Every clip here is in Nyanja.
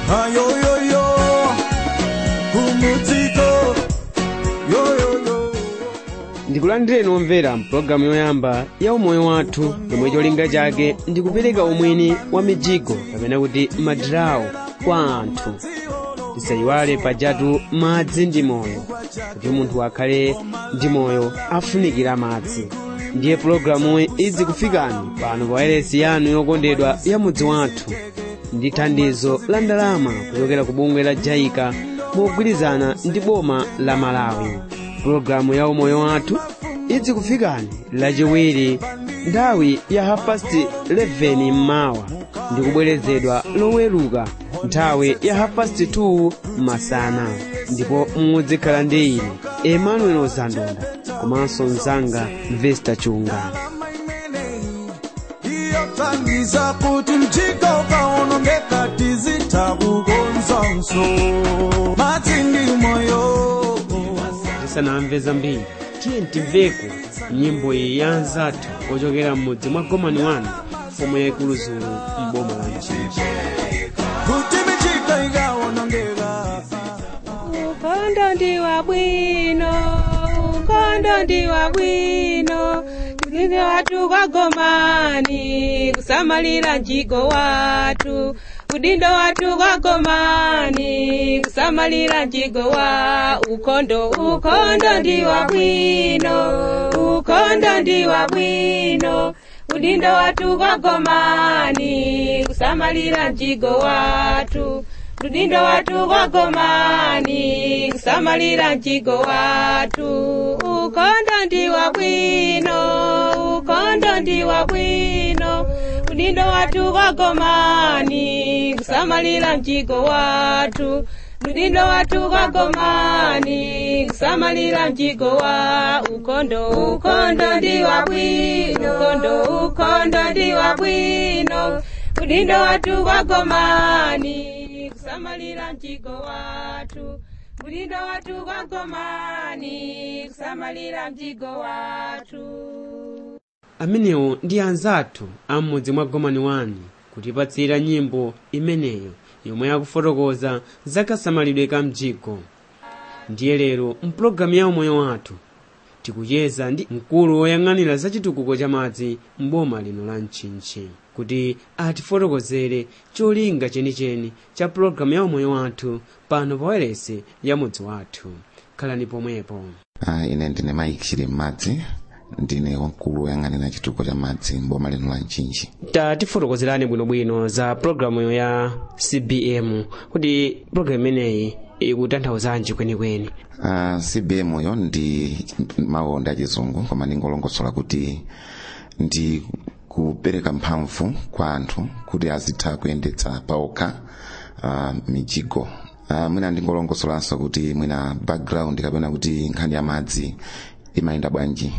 ayoyoyo kumudziko yoyoyo ndikulandireni omvera mpulogalamu yoyamba ya umoyo wathu yomwe cholinga chake ndikupereka umwini wa mijigo kapena kuti madirawo kwa anthu tisayiwale pajatu madzi ndi moyo kuti munthu akhale ndi moyo afunikira madzi ndiye pulogalamu idzi kufikani pano pa wailesi yanu yokondedwa ya mudzi wathu ndi thandizo la ndalama kuchokera ku bungwe la jaika mogwirizana ndi boma la malawi pulogalamu ya umoyo wathu idzi kufikani lachiwiri nthawi ya hapasti 11 mmawa ndi kubwerezedwa loweruka nthawi ya hapasti 2 masana ndipo mudzikhala ndi ine emmanuel ozandonda komanso mzanga vesta chunga iyothandiza kuti mjiko ukaonongeka tizitakukonzanso madzi ndi moyo tisanamve zambiri tiye timveko nyimbo iyi ya anzathu ochokera m'mudzi mwa gomani wanu pomwe yaikulu zulu m'boma la mchinji kuti michika ikaonongeka ukondo ndi wabwino ukondo ndi wabwino tulinde watu kwa gomani kusamalira mjigo watu udindo watu kwa gomani kusamalira mjigo wa ukondo ukondo ndi wabwino ukondo ndi wabwino udindo watu kwa gomani kusamalira mjigo watu udindo watu kwa gomani kusamalira mjigo watu ukondo ndi wabwino ukondo ndi wabwino udindo watu kwa gomani kusamalira mjigo watu udindo watu kwa gomani kusamalira mjigo wa ukondo ukondo ndi wabwino ukondo ukondo ndi wabwino udindo watu kwa gomani kusamalira mjigo watu udindo watu kwa gomani kusamalira mjigo watu amenewo ndi anzathu a m'mudzi mwa gomani wani kutipatsira nyimbo imeneyo yomwe yakufotokoza zakasamalidwe ka mjigo ndiye lero mpulogalamu ya umoyo wathu tikucheza ndi mkulu woyang'anira za chitukuko cha madzi m'boma lino la mchinchi kuti atifotokozere cholinga chenicheni cha pulogalamu ya umoyo wathu pano pa wailesi ya mudzi wathu khalani pomwepo Ah, ine ndine Mike chili m'madzi ndine wamkulu woyang'anira chitukuko cha madzi mboma lino la mchinchi tatifotokozerani bwinobwino za pulogalamu ya cbm kuti pulogalamu imeneyi ikutanthauzanji kwenikweni uh, cbm yo ndi mawu ndi achizungu koma ndingolongosola kuti ndi kupereka mphamvu kwa anthu kuti azitha kuyendetsa paokha uh, mijigo uh, mwina ndingolongosolanso kuti mwina background kapena kuti nkhani ya madzi imayenda bwanji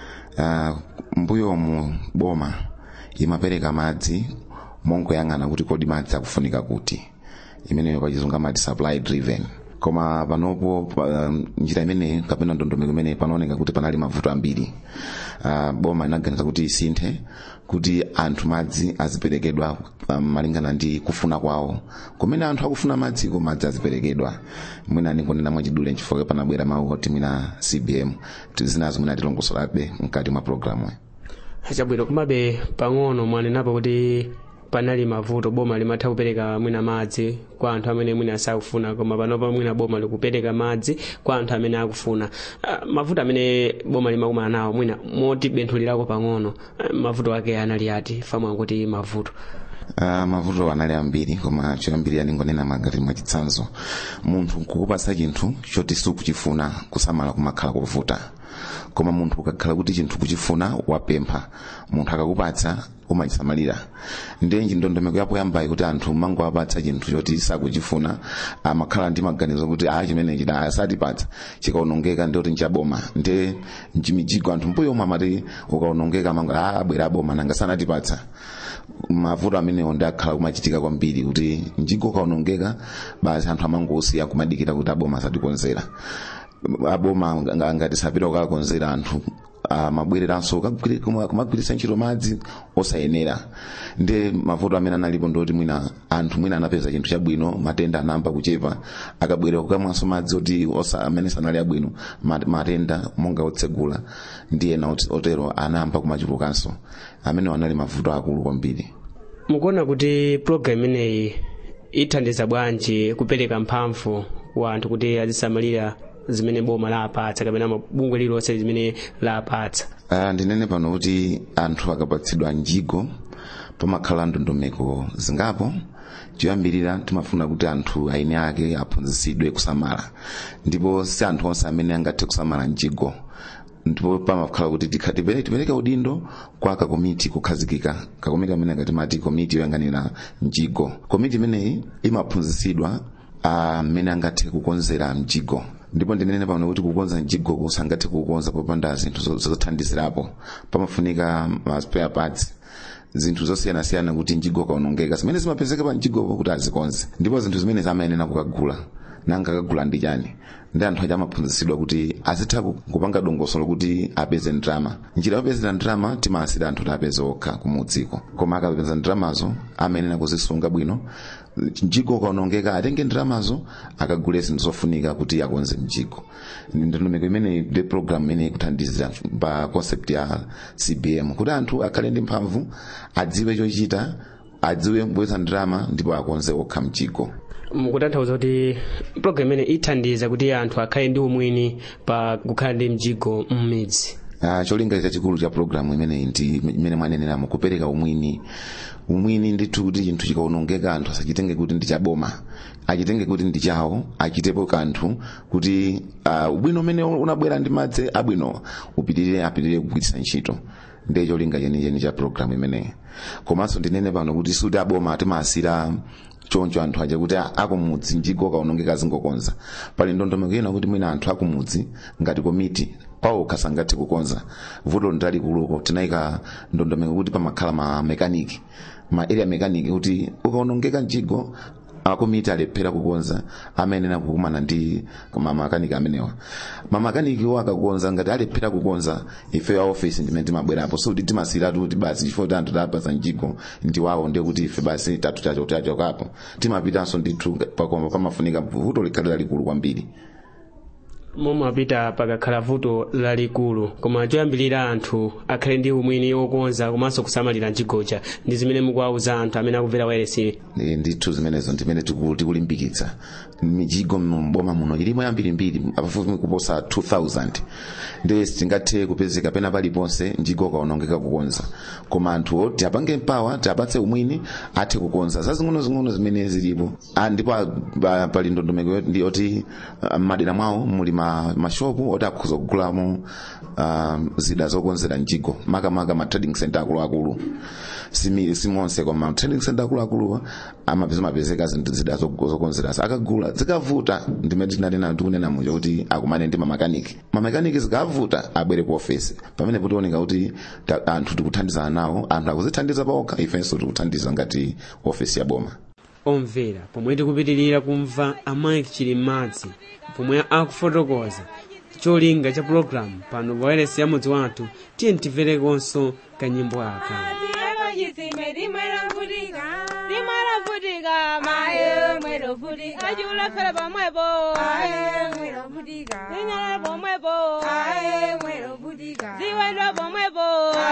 uh, mbuyomu boma imapereka madzi mongoyang'ana kuti kodi madzi akufunika kuti imeneyo pachizungu amati supply driven koma panopo pa, um, njira imeneyi kapena ndondomeko imeneyi panaoneka kuti panali mavuto ambiri uh, boma inaganiza kuti isinthe kuti anthu madzi aziperekedwa um, malingana ndi kufuna kwawo kumene anthu akufuna madziko madzi aziperekedwa mwina ningonena mwachidule nchifukwa panabwera mawu oti mwina cbm zinazo mwina tilongosolabe mkati mwa programu chabwino komabe pang'ono mwanenapo kuti panali mavuto boma limatha kupereka mwina madzi kwa anthu amene mwina sakufuna koma panopa mwina boma likupereka madzi kwa anthu amene akufuna uh, mavuto amene boma limakumana nawo mwina motibenthulirako pang'ono uh, mavuto ake anali ati famu akuti mavuto Uh, mavuto anali ambiri koma choyambiri aningonena magati mwachitsanzo munthu kukupatsa chinthu choti sukuchifuna kusamala kumakhala kovuta koma munthu ukakhala kuti chinthu kuchifuna wapempha munthu akakupatsa umachisamalira ndenji ndondomeko yapo yambayi kuti anthu mangowapatsa chinthu choti sakuchifuna amakhala ndi maganizo kuti a chimenechi da asatipatsa chikaonongeka ndiyoti nchaboma nde mijigo anthu mbuyo omwe amati ukaonongeka mango a abwera aboma nanga sanatipatsa mavuto amenewo ndi akhala kumachitika kwambiri kuti mjigo ukaonongeka basi anthu amangosiya kumadikira kuti aboma asatikonzera aboma ngati sapita kukakonzera anthu amabwereranso kugwiri- kuma- kumagwiritsa ntchito madzi osayenera ndi mavuto amene analipo ndoti mwina anthu mwina anapeza chinthu chabwino matenda anayamba kuchepa akabwerera kukamwanso madzi oti osa amene sanali abwino mat- matenda monga otsegula ndi ena ot- otero anayamba kumachulukanso amene anali mavuto akulu kwambiri mukuona kuti program imeneyi ithandiza bwanji kupereka mphamvu wa anthu kuti azisamalira zimene boma lapatsa kapena bungwe lililonse limene lapatsa Ah, ndinene pano kuti anthu akapatsidwa njigo pamakhala ndondomeko zingapo choyambirira timafuna kuti anthu aine ake aphunzitsidwe kusamala ndipo si anthu onse amene angathe kusamala njigo ndipo pamakhala kuti tikha- tipere- tipereke udindo kwa kakomiti kukhazikika kakomiti amene ngatimati komiti yoyang'anira njigo komiti imeneyi imaphunzitsidwa amene angathe kukonzera mjigo ndipo ndinene pano kuti kukonza mjigo kusangathe kukonza popanda zinthu zo- zothandizirapo pamafunika ma spare parts zinthu zosiyanasiyana kuti mjigo kaonongeka zimene zimapezeka pa mjigopo kuti azikonze ndipo zinthu zimene zamayenera kukagula nanga kagula ndi chani ndi anthu aja amaphunzitsidwa kuti azitha ku- kupanga dongosolo kuti apeze ndrama njira yopezera ndrama timasira anthu kuti apeze okha kumudziko koma akapeza ndramazo amayenera kuzisunga bwino mjigo ukaonongeka atenge ndramazo akagule zinthu zofunika kuti akonze mjigo ndondomeko imene ndi program imene ikuthandizira pa concept ya cbm kuti anthu akhale ndi mphamvu adziwe chochita adziwe kubweza ndrama ndipo akonze okha mjigo mukutanthauza kuti program imene ithandiza kuti anthu akhale ndi umwini pa kukhala ndi mjigo m'midzi Uh, cholinga chachikulu cha programu imeneyi ndi imene mwaneneramo kupereka umwini umwini ndithu kuti chinthu chikaonongeka anthu asachitenge kuti ndi chaboma achitenge kuti ndi chawo achitepo kanthu kuti uh, ubwino umene unabwera ndi madzi abwino upitirire apitirire kugwiritsa ntchito ndiye cholinga chenicheni cha programu imeneyi komanso ndinene pano kuti suti aboma timasira choncho anthu aja kuti akumudzi njigo kaonongeka zingokonza pali ndondomeko ina kuti mwina anthu akumudzi ngati komiti pawo kasangathe kukonza vuto ndalikuluko tinayika ndondomeko kuti pamakhala ma mekaniki ma area mekaniki kuti ukaonongeka njigo akomiti alephera kukonza amayenera kukumana ndi mamakaniki amenewa mamakaniki wo akakonza ngati alephera kukonza ife ya office ndimene timabwerapo so kuti timasiratu kuti basi chifukwa kuti anthu tapasa njigo ndi wawo ndiye kuti ife basi tatu chacho tachokapo timapitanso ndithu pakoma pamafunika vuto likhale lalikulu kwambiri momapita pakakhala vuto lalikulu koma choyambirira anthu akhale ndi umwini wokonza komanso kusamalira njigoja ndi zimene mukuwauza anthu amene akumvera wayeresiri Eh, ndithu zimenezo ndimene tiku- tikulimbikitsa mijigo mboma muno ilimo yambirimbiri pafupi kuposa 2000 ndiye sitingathe kupezeka pena paliponse njigo kaonongeka kukonza koma anthuwo tiapange mpawa tiapatse umwini athe kukonza zazing'onozing'ono zimene zilipo Ah, ndipo ah, pa- pali ndondomeko yoti- ndi yoti ah, m'madera mwawo muli ma- mashopu oti akhuza kugulamo ah, zida zokonzera njigo makamaka ma trading center akuluakulu simi simonse koma trading center akuluakuluwa amapeza mapezeka zinthu zida zo- zokonzerasa akagula zikavuta ndimene tinanena tikunena muja kuti akumane ndi mamakaniki mamakaniki zikavuta abwere ku ofesi pamene putioneka kuti ta- anthu tikuthandizana nawo anthu akuzithandiza paokha ifenso tikuthandiza ngati ofesi ya boma omvera pomwe tikupitirira kumva amike chilimmadzi pomwe akufotokoza cholinga cha pulogalamu pano pa wailesi ya mudzi wathu tiye timverekonso kanyimbo aka ajulafera pamwepo inyala pomwepo ziwendwa pomwepo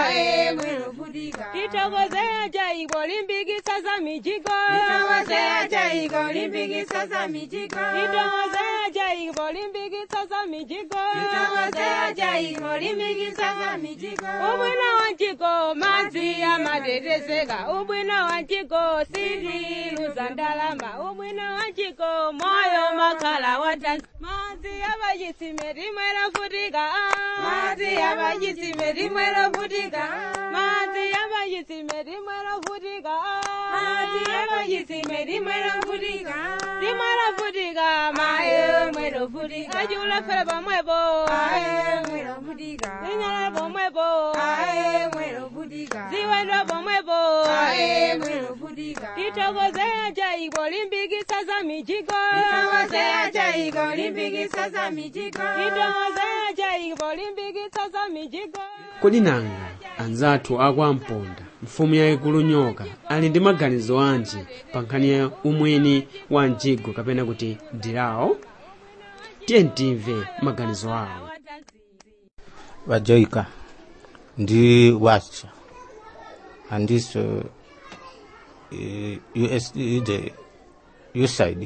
titokozea jaiko limbikisa za mijigo titokozea jaiko limbikisa za mijigo ubwino wa njiko madzi amatetezeka ubwino wa njiko sindiluza ndalama ubwino wa njiko moyo makhala watanzi madzi abachisime rimwe rafutika madzi abachisime rimwe rafutika madzi abachisime rimwe rafutika madzi abachisime rimwe rafutika rimwe rafutika maye mwe rafutika ajulafera pamwepo inyala pomwepo ziwendwa pomwepo titokozea jaiko limbikisa za mijigo titokozea jaiko limbikisa za mijigo kodi nanga anzathu akwamponda mfumu yayikulu nyoka ali ndi maganizo anji pa nkhani ya umwini wa mjigo kapena kuti ndilawo tiye timve maganizo awo vajoyika ndi wacha andiso eh, us the usaid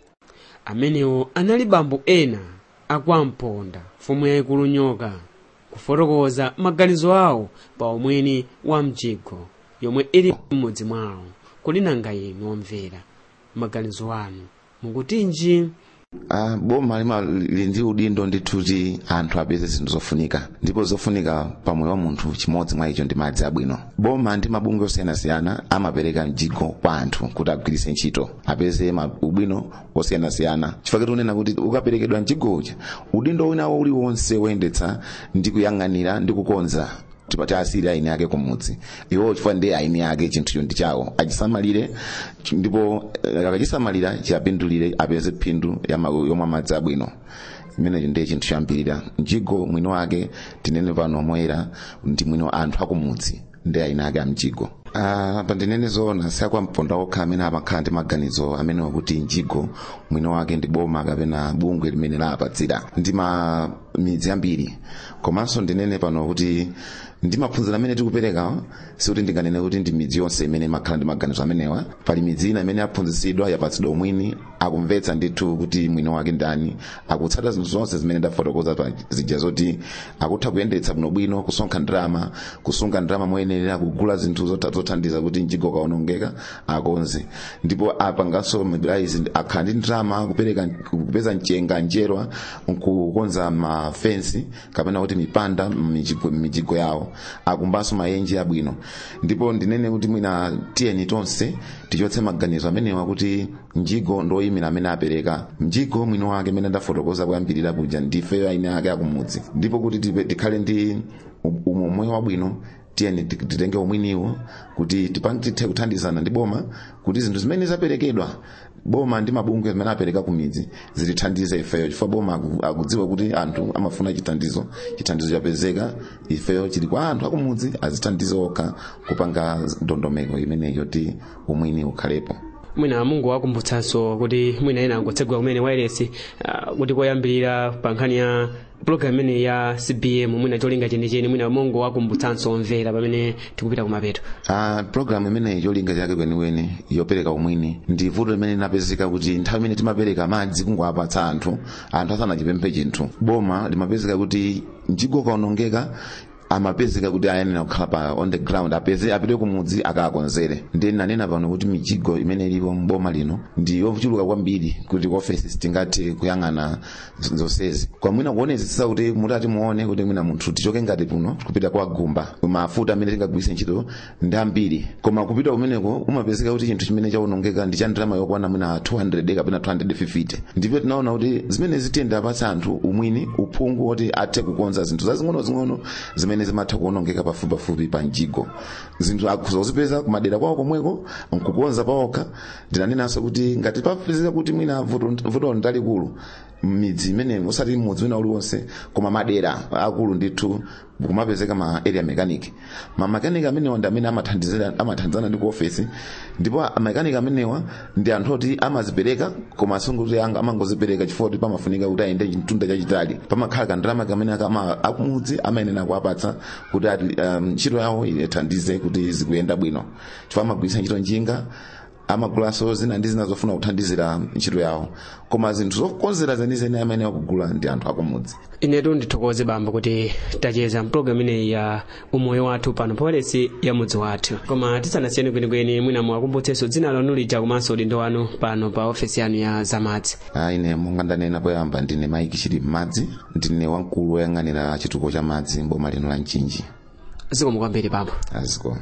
amenewo anali bambo ena akwamponda mfumu yayikulu nyoka kufotokoza maganizo awo pa umwini wa mjigo yomwe ili m'mudzi mwawo kodi nanga inu omvera maganizo anu mukutinji Uh, boma lima lili ndi udindo ndithu kuti anthu apeze zinthu zofunika ndipo zofunika pamoyo wa munthu chimodzi mwa icho ndi madzi abwino boma ndi mabungwe osiyanasiyana amapereka mjigo kwa anthu kuti agwiritse ntchito apeze ma- ubwino osiyanasiyana chifukwa tikunena kuti ukaperekedwa mjigo uja udindo winawo uliwonse woyendetsa ndi kuyang'anira ndi kukonza tipati asiri aini ake kumudzi iwo chifukwa ndi aini ake chinthucho ndi chawo achisamalire ch- ndipo eh, akachisamalira chiyapindulire apeze phindu ya ma- yomwe madzi abwino imenecho ndiye chinthu choyambirira mjigo mwini wake tinene pano moyera ndi mwini wa anthu akumudzi ndi aini ake amjigo Uh, pandinene zoona siakwamponda okha amene amakhala ndi maganizo amene wakuti mjigo mwini wake ndi boma kapena bungwe limene lapatsira ndi ma midzi ambiri komanso ndinene pano kuti ndi maphunziro amene tikupereka sikuti ndinganene kuti ndi midzi yonse imene imakhala ndi maganizo amenewa pali midzi ina imene yaphunzitsidwa yapatsidwa umwini akumvetsa ndithu kuti mwini wake ndani akutsata zinthu zonse zimene ndafotokoza pa zija zoti akutha kuyendetsa bwinobwino kusonkha ndalama kusunga ndalama moyenera kugula zinthu zota- zothandiza kuti mjigo kaonongeka akonze ndipo apanganso mabiraizi akhala ndi ndalama kupereka kupeza mchenga njerwa nkukonza mafensi kapena kuti mipanda m'mijigo m'mijigo yawo akumbanso maenje abwino ndipo ndinene kuti mwina tiyeni tonse tichotse maganizo amenewa kuti mjigo ndoyimira amene apereka mjigo mwini wake amene ndafotokoza kuyambirira kuja ndife aine ake akumudzi ndipo kuti tipe- tikhale ndi umomwe wabwino tiyeni ti- titenge umwiniwo kuti tipa- tithe kuthandizana ndi boma kuti zinthu zimene zaperekedwa boma ndi mabungwe zimene apereka kumidzi zitithandize ifeyo chifukwa boma aku- akudziwa kuti anthu amafuna chithandizo chithandizo chapezeka ifeyo chili kwa anthu akumudzi azithandize okha kupanga ndondomeko imeneyo ti umwini ukhalepo mwina mungu wakumbutsanso kuti mwina ena angotsegula kumene wireless uh, kuti koyambirira pa nkhani ya program imene ya cbm mwina cholinga chenicheni mwina mungu wakumbutsanso omvera pamene tikupita kumapeto Uh, programu imeneyi cholinga chake kwenikweni yopereka umwini ndi vuto limene linapezeka kuti nthawi imene timapereka madzi kungowapatsa anthu anthu asanachipemphe chinthu boma limapezeka kuti mjigo kaonongeka amapezeka kuti ayenera kukhala pa on the ground apeze apite kumudzi akaakonzere ndi nanena pano kuti mijigo imene ilipo mboma lino ndi yochuluka kwambiri kuti ofesi sitingathe kuyang'ana z- zonsezi kwamwina kuonetsetsa kuti mutati muone kuti mwina munthu tichoke ngati puno kupita kwa gumba mafuta amene tingagwiritse ntchito ndi ambiri koma kupita kumeneko umapezeka kuti chinthu chimene chaonongeka ndi cha ndalama yokwana mwina 200 kapena 250 ndipo tinaona kuti zimene zitiyenda apatsa anthu umwini uphungu woti athe kukonza zinthu zazing'onozing'ono zimene zimatha kuonongeka pafupipafupi pa mjigo zinthu akuzozipeza kumadera kwawo komweko nkukonza pawokha ndinanenanso kuti ngati papezeka kuti mwina vuto vuto ndalikulu midzi imene usati mudzi wina uliwonse koma madera akulu ndithu kumapezeka ma area mechanic ma mechanic amenewa ndi amene amathandizira amathandizana ndi ku office ndipo a mechanic amenewa ndi anthu oti amazipereka koma sunguti amangozipereka chifukwa kuti pamafunika kuti ayende chitunda chachitali pamakhala kandalama kamene akama akumudzi amayenera kuwapatsa kuti ati um, ntchito yawo ithandize kuti zikuyenda bwino chifukwa amagwiritsa ntchito njinga amagulaso zina ndi zina zofuna kuthandizira ntchito yawo koma zinthu zokonzera zenizeni amene akugula ndi anthu akumudzi inetu ndithokoze bamba kuti tacheza mpulogalamu ineyi ya umoyo wathu pano powalesi ya mudzi wathu koma tisanasiyeni kwenikweni mwina muwakumbutsenso dzina lanu lija komanso udindo wanu pano pa ofesi yanu ya zamadzi Ah, ine monga ndanena poyamba ndine maiki chili m'madzi ndine wamkulu woyang'anira chitukuko cha madzi mboma lino la mchinji zikomo kwambiri bamba aziko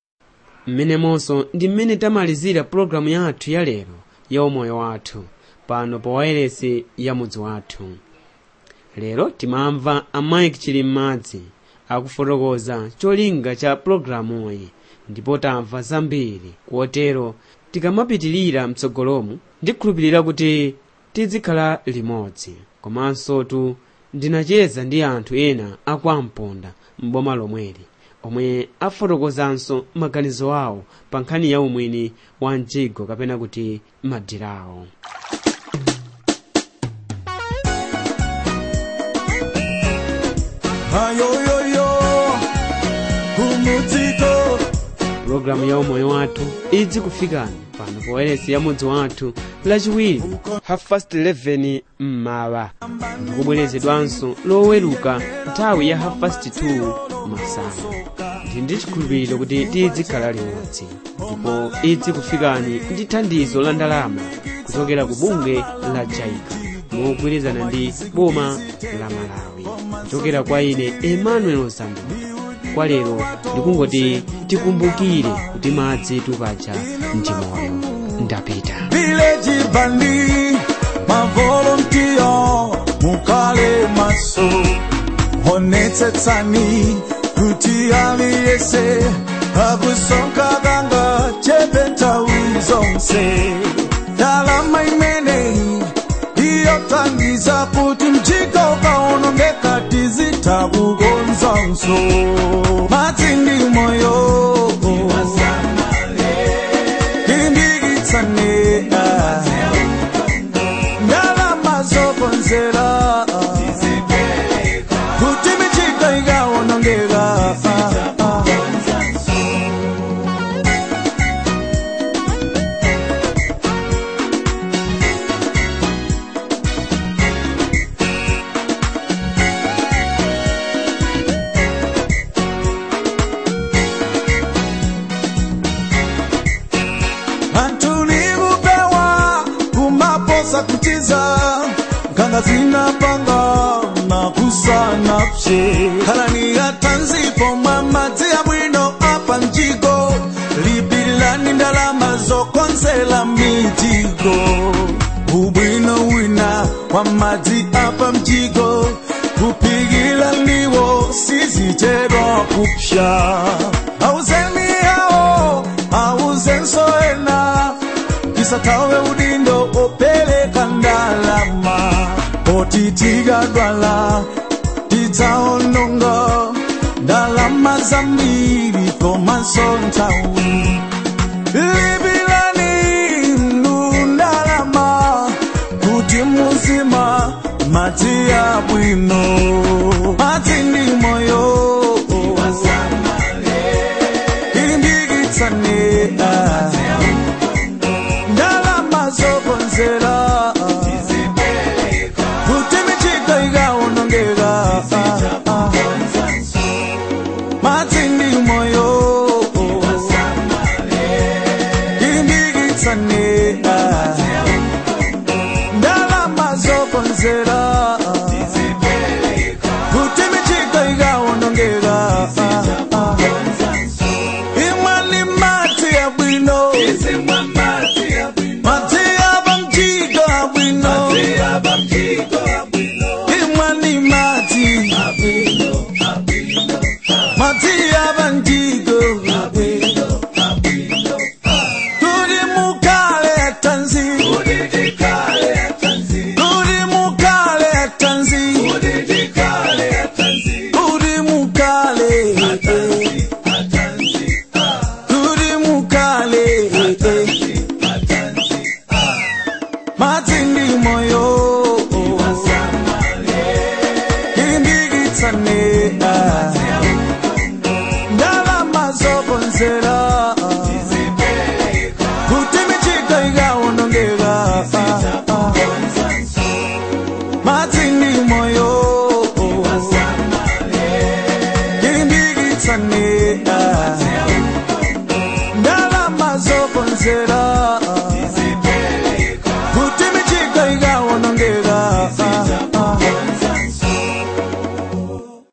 mmenemonso ndi mmene tamalizira pulogalamu yathu ya lero ya umoyo wathu pano pa wailesi ya mudzi wathu lero timamva amaiki chili m'madzi akufotokoza cholinga cha pulogalamuyi ndipo tamva zambiri kotero tikamapitirira mtsogolomu ndikhulupirira kuti tizikhala limodzi komanso tu ndinacheza ndi anthu ena akwamponda m'boma lomweli omwe afotokozanso maganizo awo pa nkhani ya umwini wa mjigo kapena kuti madirawo ayoyoyo kumudziko pulogalamu ya umoyo wathu idzi kufikani pano pa wailesi ya mudzi wathu lachiwiri half past 11 mmawa ndikubwerezedwanso loweruka nthawi ya half past 2 masana ndi ndi chikhulupiriro kuti tidzikhala limodzi ndipo idzi kufikani ndi thandizo la ndalama kuchokera ku bunge la jaika mogwirizana ndi boma la malawi kuchokera kwa ine emmanuel zambia kwa lero ndikungoti tikumbukire kuti madzi tupacha ndi moyo ndapita village bandi mavolontiya mukale maso honetsetsani kuti aliyese akusonkakanga chepetawi zonse ndalama imeneyi iyotangiza kuti mjika ukaonongeka tizitakukonzanso madzi ndi moyo limbikitsane ndalama zokonzera kuti michika ikaonongeka anthu likupewa kumaposa kuchiza nkanga zinapanga na kusanapse khalani atanzipo mwa madzi abwino apa mjigo lipililani ndalama zokonzela mijigo ubwino wina wa madzi apa mjigo kupikila ndiwo sizichedwa kupsha auzeni yawo auzenso ena tisatawe udindo opeleka ndalama oti tikadwala tidzaononga ndalama zambiri komanso nthawi lipilani ndalama kuti muzima madzi abwino madzi ndi moyo ilimbikitsane ndalama zokonzera kuti michika ikaonongeka madzi ndi moyo ilimbikitsane ndalama zokonzera kuti michika ikaonongeka imwani madzi abwino madzi aba mjigo abwino imwani madzi madzi aba mjigo kuti mukale atanzi kuti mukale atanzi kuti mukale kuti mukale madzi ndi moyo ilimbikitsane ndalama zokonzera kuti michika ikaonongeka madzi ndi moyo ilimbikitsane ndalama zokonzera